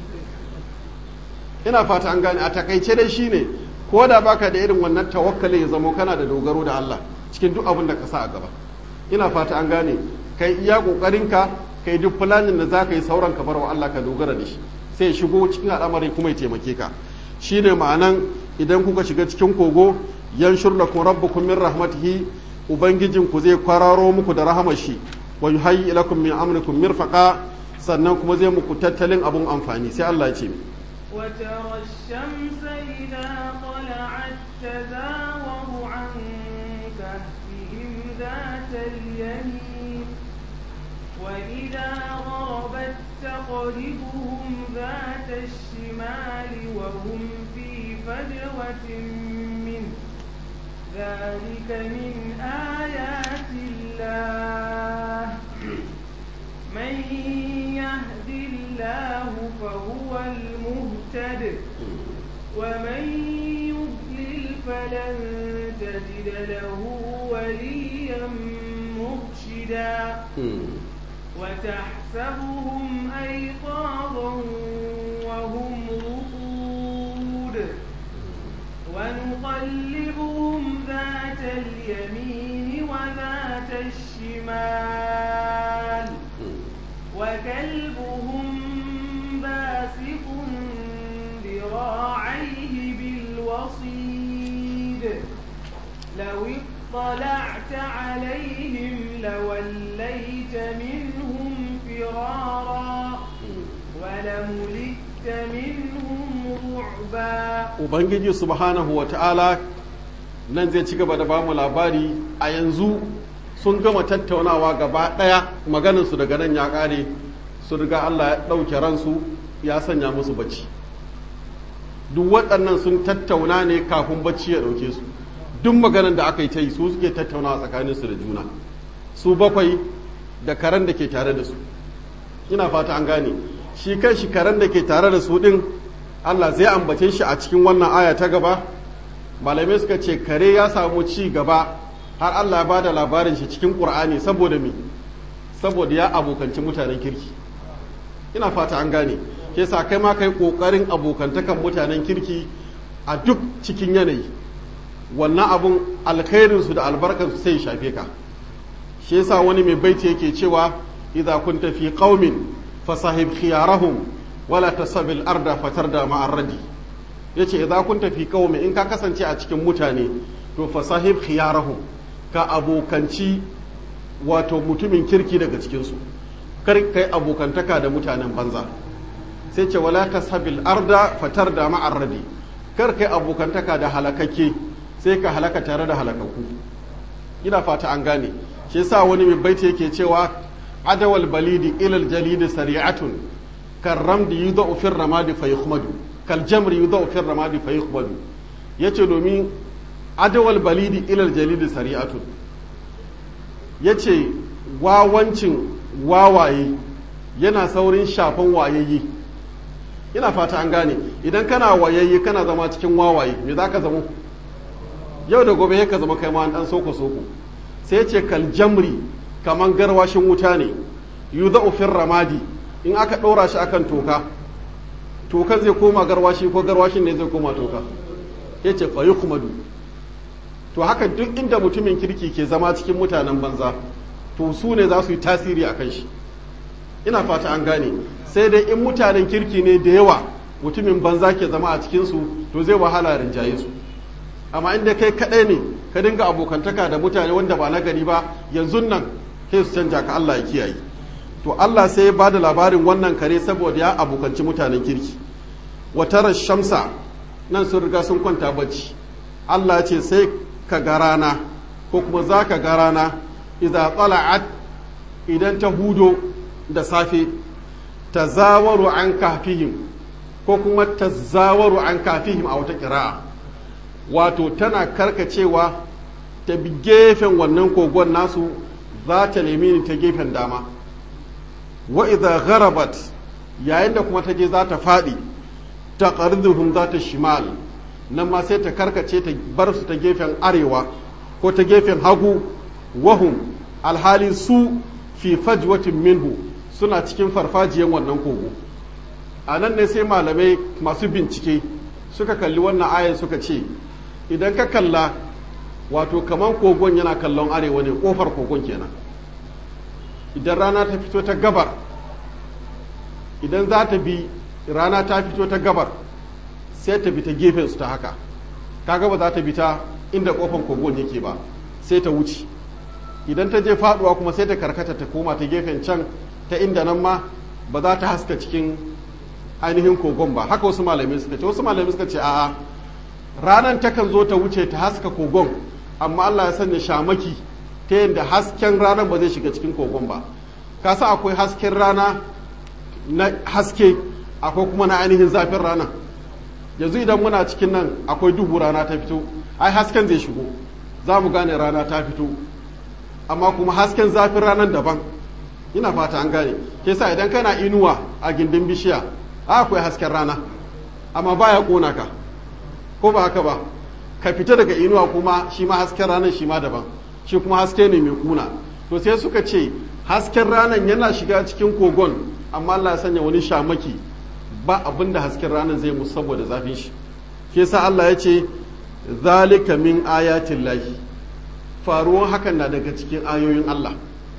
ina fata an gane a takaice dai shine ko da baka da irin wannan tawakkali ya zamo kana da dogaro da Allah cikin duk abin da ka sa a gaba ina fata an gane kai iya kokarinka kai duk fulanin da za ka yi sauran ka bar wa Allah ka dogara da shi sai ya shigo cikin al'amari kuma ya taimake ka shine ma'anan idan kuka shiga cikin kogo yanshur lakum rabbukum min rahmatihi ubangijin ku zai kwararo muku da rahamar shi wa yuhayyi lakum min amrikum mirfaqa sannan kuma zai muku tattalin abun amfani sai Allah ya ce mi وترى الشمس إذا طلعت تزاور عن كهفهم ذات اليمين وإذا غربت تقربهم ذات الشمال وهم في فجوة منه ذلك من آيات الله من يهد الله فهو المهتد ومن يضلل فلن تجد له وليا مرشدا وتحسبهم أيقاظا وهم رقود ونقلبهم ذات اليمين وذات الشمال وكلبهم باسق ذراعيه بالوصيد لو اطلعت عليهم لوليت منهم فرارا ولملئت منهم رعبا ubangiji subhanahu wa ta'ala nan zai ci gaba da bamu labari a yanzu sun gama tattaunawa gaba ɗaya maganinsu daga nan ya ƙare su riga Allah ya ɗauke ransu ya sanya musu bacci duk waɗannan sun tattauna ne kafin bacci ya ɗauke su duk maganin da aka yi ta yi su suke tattaunawa tsakaninsu da juna su bakwai da karen da ke tare da su ina fata an gane shi kan shi karen da ke tare da su ɗin Allah zai ambace shi a cikin wannan aya ta gaba malamai suka ce kare ya samu ci gaba har Allah ya ba da labarin shi cikin ƙur'ani saboda me saboda ya abokanci mutanen kirki ina fata an gane ke sa kai ma kai ƙoƙarin abokantakan mutanen kirki a duk cikin yanayi wannan abun alkhairinsu da albarkansu sai shafe ka shi yasa wani mai baiti yake cewa idza kunta fi qaumin fasahib khiyarahum wala tasabil arda fatarda ma'ar radi yace idza kunta fi qaumin in ka kasance a cikin mutane to fasahib khiyarahum ka abokanci wato mutumin kirki daga cikinsu kar kai abokantaka da mutanen banza sai ce wala tasabil arda fatarda ma'ar radi kar kai abokantaka da halakakke sai ka halaka tare da halakakku ina fata an gane shi yasa wani mai baiti yake cewa adawal balidi ilal jalidi sari'atun kal ramdi yudau fir ramadi fa yukhmadu kal jamri yudau fir ramadi fa yukhmadu yace domin adawal balidi ilal jalidi sari'atun yace wawancin wawaye yana saurin shafan wayayye ina fata an gane idan kana wayayye kana zama cikin wawaye me zaka zama yau da gobe ka zama kai ma dan soko soko sai ce kal jamri kaman garwashin wuta ne yudha'u fir ramadi in aka ɗora shi akan toka toka zai koma garwashi ko garwashin ne zai koma toka yace fa yukhmadu to haka duk inda mutumin kirki ke zama cikin mutanen banza to su ne za su yi tasiri a kan shi ina fata an gane sai dai in mutanen kirki ne da yawa mutumin banza ke zama a cikinsu to zai wahala rinjaye su amma inda kai kaɗai ne ka dinga abokantaka da mutane wanda ba na gari ba yanzu nan sai su canja ka Allah ya kiyaye to Allah sai ya ba da labarin wannan kare saboda ya abokanci mutanen kirki watarar shamsa nan sun riga sun kwanta bacci Allah ce sai ka ga rana ko kuma za ka ga rana idza tsala'at idan ta hudo da safe ta zawaru an kafihim ko kuma tazawaru an kafihim a wata kira'a wato tana karkacewa ta bi gefen wannan kogon nasu za ta nemi ni ta gefen dama wa idza gharabat yayin da kuma ta je za ta faɗi ta qarduhum za ta shimal nan ma sai ta karkace ta bar su ta gefen arewa ko ta gefen hagu wahum alhali su fi fajwatin minhu suna cikin farfajiyan wannan kogo a nan ne sai malamai masu bincike suka kalli wannan ayan suka ce idan ka kalla wato kaman kogon yana kallon arewa ne kofar kogon kenan idan rana ta fito ta gabar idan za ta bi rana ta fito ta gabar sai ta bi ta gefen su ta haka kaga ba za ta bi ta inda kofar kogon yake ba sai ta wuce idan ta je faduwa kuma sai ta karkata ta koma ta gefen can ta inda nan ma ba za ta haska cikin ainihin kogon ba haka wasu malamai suka ce wasu malamai suka ce a'a ranar takan zo ta wuce ta haska kogon amma Allah ya sanya shamaki ta yadda hasken ranar ba zai shiga cikin kogon ba kasa akwai hasken rana na haske akwai kuma na ainihin zafin rana yanzu idan muna cikin nan akwai duhu rana ta fito ai hasken zai shigo za mu gane rana ta fito amma kuma hasken zafin ranar daban ina fata an gane ke sa idan kana inuwa a gindin bishiya akwai hasken rana amma baya kona ka ko ba haka ba ka fita daga inuwa kuma shi ma hasken ranar shi ma daban shi kuma haske ne mai kuna to sai suka ce hasken ranar yana shiga cikin kogon amma Allah ya sanya wani shamaki ba abin da hasken ranar zai musu saboda zafin shi ke sa Allah ya ce zalika min ayatin lahi faruwan hakan na daga cikin ayoyin Allah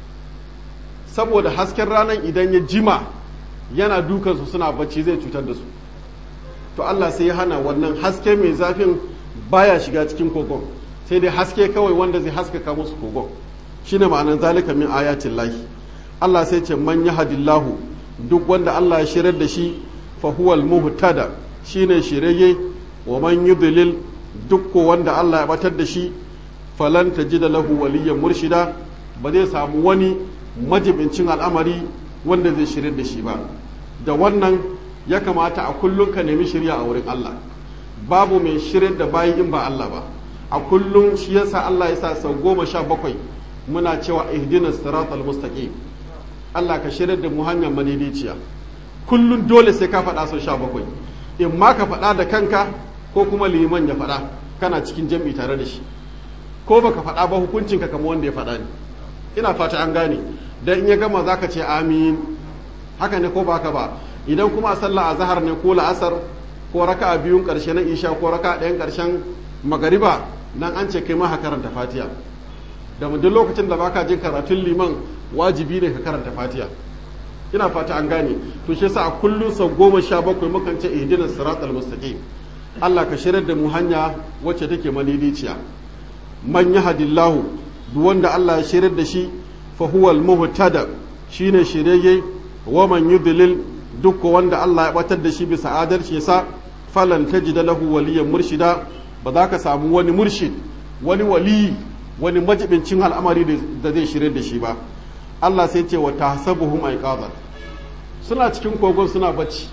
saboda hasken ranar idan ya jima yana dukansu suna bacci zai cutar da su to Allah sai ya hana wannan haske mai zafin baya shiga cikin kogon sai dai haske kawai wanda zai haskaka musu kogon shine ma'anar zalika min ayatin lahi Allah sai ce man yahdillahu duk wanda Allah ya shirar da shi fa huwal muhtada shine shirye wa man yudlil duk ko wanda Allah ya batar da shi falan tajida lahu waliyyan murshida ba zai samu wani majibincin al'amari wanda zai shirar da shi ba da wannan ya kamata a kullum ka nemi shirya a wurin Allah babu mai shirin da bayi in ba Allah ba a kullum shi yasa Allah ya sa sau goma sha bakwai muna cewa ihdinas siratal mustaqim Allah ka shirar da mu hanyar madaidaiciya kullum dole sai ka faɗa sau sha bakwai in ma ka faɗa da kanka ko kuma liman ya faɗa kana cikin jam'i tare da shi ko baka faɗa ba hukuncinka kamar wanda ya faɗa ne ina fata an gane dan in ya gama zaka ce amin haka ne ko baka ba idan kuma sallah azhar ne ko la'asar ko raka'a biyun karshe na isha ko raka'a ɗayan karshen magariba nan an ce kai ma ka karanta fatiha da duk lokacin da baka jin karatun liman wajibi ne ka karanta fatiha ina fata an gane to shi yasa a kullum sau goma sha bakwai mukan ce ihdinas siratal mustaqim Allah ka shirar da mu hanya wacce take madidiciya man yahdillahu duk wanda Allah ya shirar da shi fa huwal muhtada shine shirye wa man yudlil duk wanda Allah ya batar da shi bisa adalci sa falan tajida lahu waliyan murshida ba za ka samu wani murshid wani wali wani majibincin al'amari da zai shirye da shi ba Allah sai ce wa tahsabuhum aiqadan suna cikin kogon suna bacci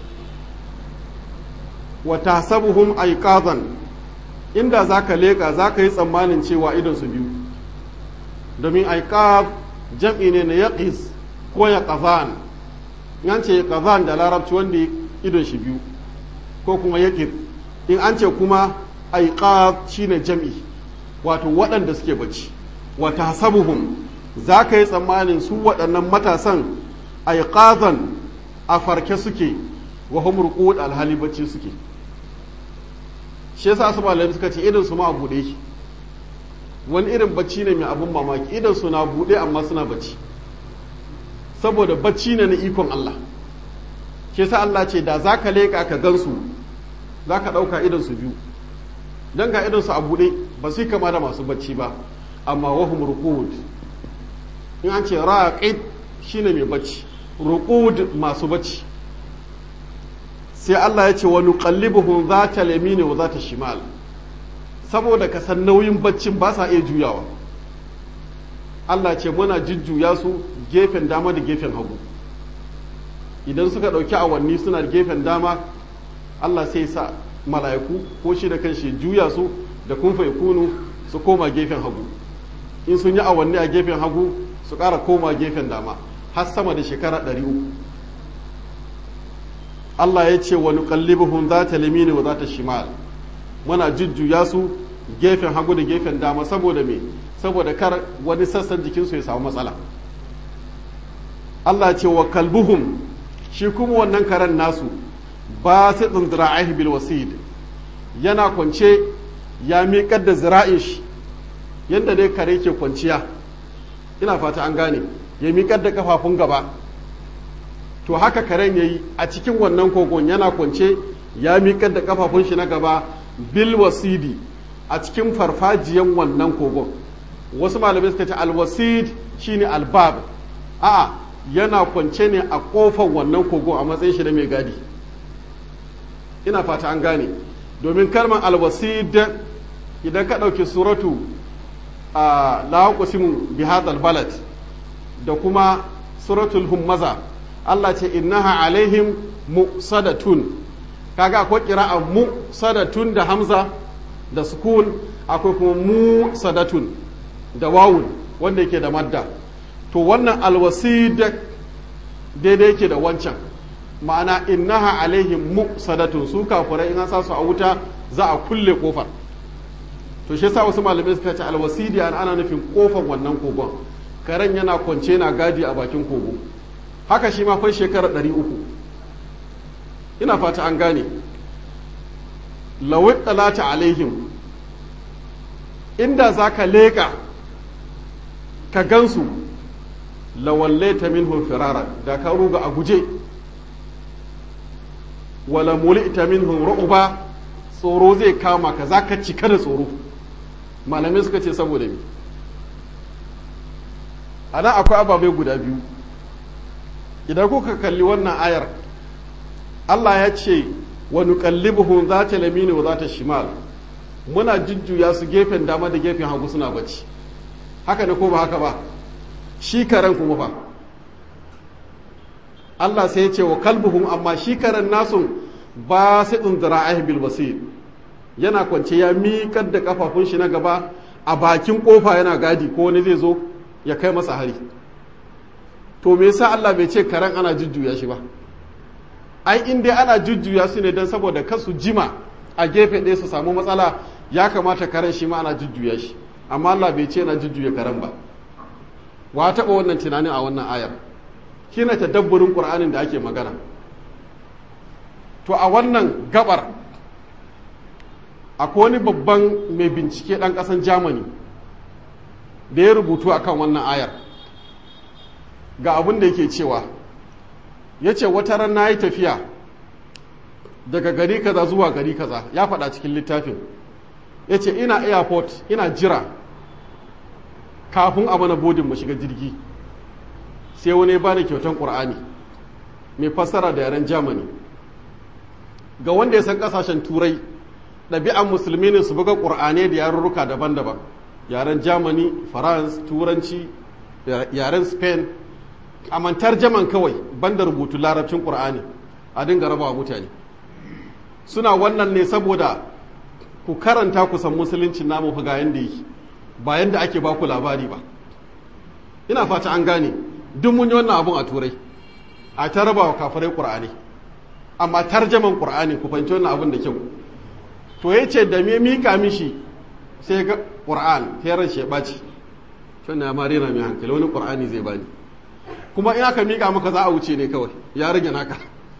wa tahsabuhum aiqadan inda zaka leka zaka yi tsammanin cewa idon su biyu domin aiqab jam'i ne na yaqis ko yaqazan an ce yaqazan da larabci wanda idon shi biyu ko kuma yaqif in an ce kuma aiqab shine jam'i wato waɗanda suke bacci wa tahsabuhum zaka yi tsammanin su waɗannan matasan aiqazan a farke suke wa hum ruqud alhali bacci suke shi yasa su malamai suka ce idan su ma a buɗe yake wani irin bacci ne mai abun mamaki idan su na buɗe amma suna bacci saboda bacci ne na ikon Allah shi yasa Allah ce da zaka leƙa ka gansu zaka ɗauka idan su biyu dan ga idan su a buɗe ba su kama da masu bacci ba amma wahum ruqud in an ce raqid shine mai bacci ruqud masu bacci sai Allah ya ce wa nuqallibuhum zata yamini wa zata shimal saboda ka san nauyin baccin ba sa iya juyawa Allah ce muna jujjuya su gefen dama da gefen hagu idan suka ɗauki awanni suna gefen dama Allah sai sa mala'iku ko shi da kanshi juya su da kun kunu su koma gefen hagu in sun yi awanni a gefen hagu su ƙara koma gefen dama har sama da shekara ɗari uku Allah ya ce wa nuqallibuhum zata lamini wa zata shimal muna jujjuya su gefen hagu da gefen dama saboda me saboda kar wani sassan jikinsu ya samu matsala Allah ce wa kalbuhum shi kuma wannan karen nasu ba su tsindira'ahi bil wasid yana kwance ya miƙar da zira'in shi yadda dai kare ke kwanciya ina fata an gane ya miƙar da kafafun gaba to haka karen ya yi a cikin wannan kogon yana kwance ya miƙar da kafafun shi na gaba bil wasidi a cikin farfajiyan wannan kogon wasu malamai suka ce alwasid shine albab a'a yana kwance ne a kofar wannan kogon a matsayin shi na mai gadi ina fata an gane domin kalmar alwasid idan ka ɗauki suratu a lahakusimu bihadal balad da kuma suratul hummaza Allah ce innaha alaihim musadatun kaga akwai kira'a musadatun da hamza da sukun akwai kuma musadatun da wawun wanda yake da madda to wannan alwasid daidai yake da wancan ma'ana innaha alaihim musadatun su kafurai in an sa su a wuta za a kulle kofar to shi yasa wasu malamai suka ce alwasidi an ana nufin kofar wannan kogon karen yana kwance na gadi a bakin kogo haka shi ma fai shekarar ɗari uku ina fata an gane lawit talata alaihim inda za ka leƙa ka gansu lawallaita minhum firara da ka ruga a guje wala mulita minhum ru'ba tsoro zai kama ka za ka cika da tsoro malamai suka ce saboda me ana akwai ababai guda biyu idan kuka kalli wannan ayar Allah ya ce wa nuqallibuhum zata lamini wa zata shimal muna jujjuya su gefen dama da gefen hagu suna bacci haka ne ko ba haka ba shi karen kuma fa Allah sai ya ce wa kalbuhum amma shi karen nasu ba sai tsunzira bil basir yana kwance ya miƙar da kafafun shi na gaba a bakin kofa yana gadi ko wani zai zo ya kai masa hari to me yasa Allah bai ce karen ana jujjuya shi ba ai in dai ana jujjuya su ne don saboda kasu jima a gefe ɗaya su samu matsala ya kamata karen shi ma ana jujjuya shi amma Allah bai ce na jujjuya karen ba wa taɓa wannan tunanin a wannan ayar shine tadabburin Qur'anin da ake magana to a wannan gabar akwai wani babban mai bincike ɗan ƙasan Germany da ya rubutu akan wannan ayar ga abin da yake cewa ya ce wata ran na yi tafiya daga gari kaza zuwa gari kaza ya faɗa cikin littafin ya ce ina airport ina jira kafin a mana bodin mu shiga jirgi sai wani ba da kyautan ƙur'ani mai fassara da yaren germany ga wanda ya san ƙasashen turai ɗabi'an musulmi ne su buga ƙur'ani da yarurruka daban-daban yaren germany france turanci yaren spain a mantar jaman kawai banda rubutu larabcin ƙur'ani a dinga rabawa mutane suna wannan ne saboda ku karanta ku san musuluncin namu fa ga yanda yake ba yanda ake ba ku labari ba ina fata an gane duk mun yi wannan abun a turai a ta rabawa kafirai ƙur'ani amma tarjaman ƙur'ani ku fahimci wannan abun da kyau to ya ce da me mika mishi sai ga ƙur'an heran shi ya ɓaci shi ya ma rera mai hankali wani ƙur'ani zai bani kuma in aka miƙa maka za a wuce ne kawai ya rage naka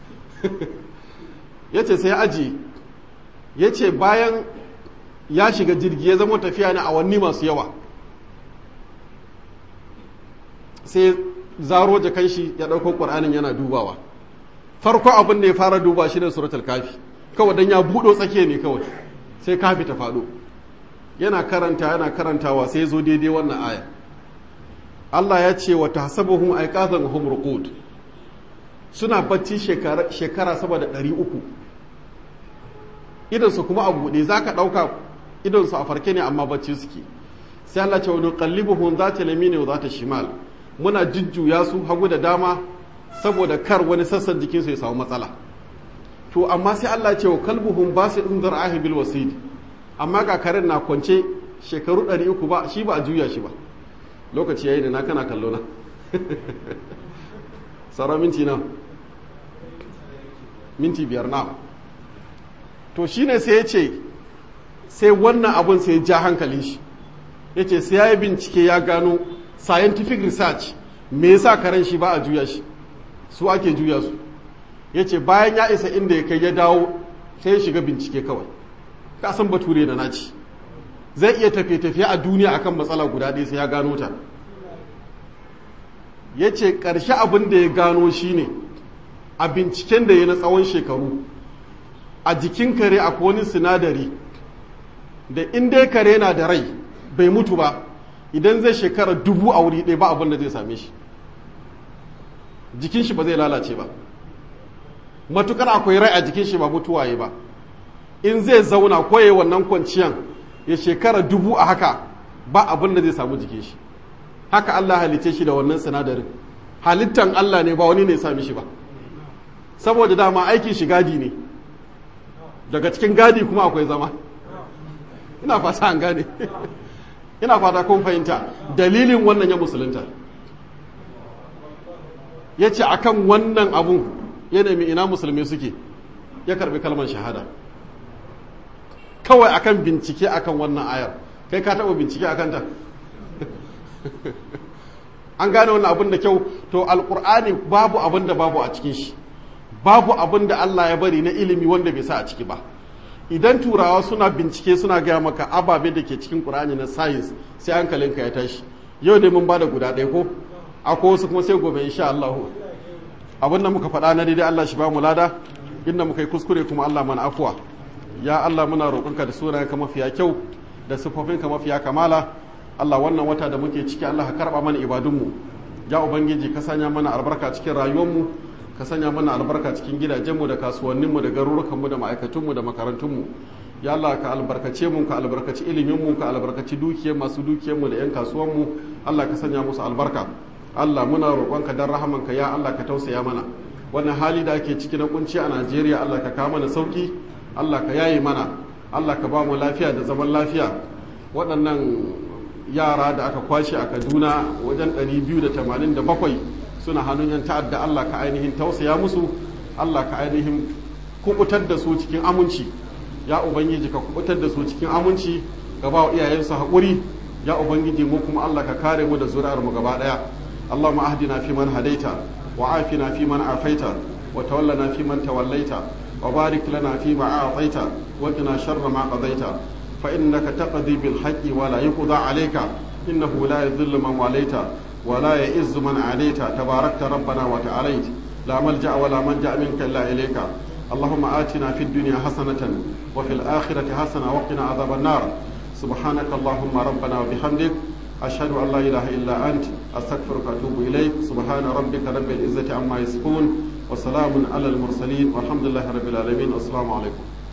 ya ce sai aji ya ce bayan ya shiga jirgi ya zama tafiya ne a wanni masu yawa sai zaro jakan shi ya ɗauko ƙur'anin yana dubawa farko abin da ya fara duba shi da suratul kafi kawai don ya buɗo tsakiya ne kawai sai kafi ta faɗo yana karanta yana karantawa sai zo daidai wannan aya Allah ya ce wa tahsabuhum aiqazan hum ruqud suna bacci shekara shekara sama da 300 idan su kuma a buɗe zaka ɗauka idan su a farke ne amma bacci suke sai Allah ce wa nuqallibuhum zata lamini wa zata shimal muna jujjuya su hagu da dama saboda kar wani sassan jikinsu ya samu matsala to amma sai Allah ce wa kalbuhum basidun zar'ahi bil wasid amma ga karen na kwance shekaru 300 ba shi ba a juya shi ba lokaci yayi da na kana kallo na sauran minti na minti biyar na to shine sai ya ce sai wannan abun sai ya ja hankalin shi ya ce sai ya yi bincike ya gano scientific research me yasa karen shi ba a juya shi su ake juya su ya ce bayan ya isa inda ya kai ya dawo sai ya shiga bincike kawai kasan bature da naci zai iya tafiye-tafiye a duniya akan matsala guda ɗaya sai ya gano ta ya ce ƙarshe abin da ya gano shine a binciken da ya na tsawon shekaru a jikin kare akwai wani sinadari da inda kare na da rai bai mutu ba idan zai shekara dubu a wuri ɗaya ba abin da zai same shi jikin shi ba zai lalace ba matukar akwai rai a jikin shi ba mutuwaye ba in zai zauna koye wannan kwanciyan ya shekara dubu a haka ba abin da zai samu jikin shi haka Allah halice shi da wannan sinadarin halittan Allah ne ba wani ne sami shi ba saboda dama aikin shi gadi ne daga cikin gadi kuma akwai zama ina fata an gane ina fata kun fahimta dalilin wannan ya musulunta ya ce a kan wannan abun ya nemi ina musulmi suke ya karbi kalmar shahada kawai akan bincike akan wannan ayar kai ka taɓa bincike akan ta an gane wannan abin da kyau to alkur'ani babu abin da babu a cikin shi babu abin da Allah ya bari na ilimi wanda bai sa a ciki ba idan turawa suna bincike suna gaya maka ababe da ke cikin qur'ani na science sai hankalinka ya tashi yau dai mun bada guda ɗaya ko akwai wasu kuma sai gobe insha Allah abin da muka faɗa na daidai Allah shi ba mu lada inda muka yi kuskure kuma Allah mana afuwa ya Allah muna roƙonka da sunayenka mafiya kyau da siffofinka mafiya kamala Allah wannan wata da muke ciki Allah ka karba mana ibadunmu ya ubangiji ka sanya mana albarka cikin rayuwarmu ka sanya mana albarka cikin gidajenmu da kasuwanninmu da garurukanmu da ma'aikatunmu da makarantunmu ya Allah ka albarkace mu ka albarkaci iliminmu ka albarkaci dukiyar masu dukiyarmu da 'yan kasuwanmu Allah ka sanya musu albarka Allah muna roƙonka dan rahamanka ya Allah ka tausaya mana wannan hali da ake ciki na kunci a Najeriya Allah ka kawo mana sauki Allah ka yaye mana Allah ka ba mu lafiya da zaman lafiya waɗannan yara da aka kwashe a kaduna wajen 287 suna hannun yan ta'adda allah ka ainihin tausaya musu allah ka ainihin kubutar da su cikin aminci ya ubangiji ka kubutar da su cikin aminci ka ba wa iyayensu haƙuri ya ubangiji mu kuma allah ka kare mu da zuri'ar mu gaba ɗaya allahumma ahdina fi man hadaita wa afina fi man afaita wa tawallana fi man tawallaita wa barik lana fi ma a'taita wa qina sharra ma qadaita فإنك تقضي بالحق ولا يقضى عليك إنه لا يذل من واليت ولا يئز من عليت تباركت ربنا وتعاليت لا ملجأ ولا منجأ منك إلا إليك اللهم آتنا في الدنيا حسنة وفي الآخرة حسنة وقنا عذاب النار سبحانك اللهم ربنا وبحمدك أشهد أن لا إله إلا أنت أستغفرك وأتوب إليك سبحان ربك رب العزة عما يصفون وسلام على المرسلين والحمد لله رب العالمين والسلام عليكم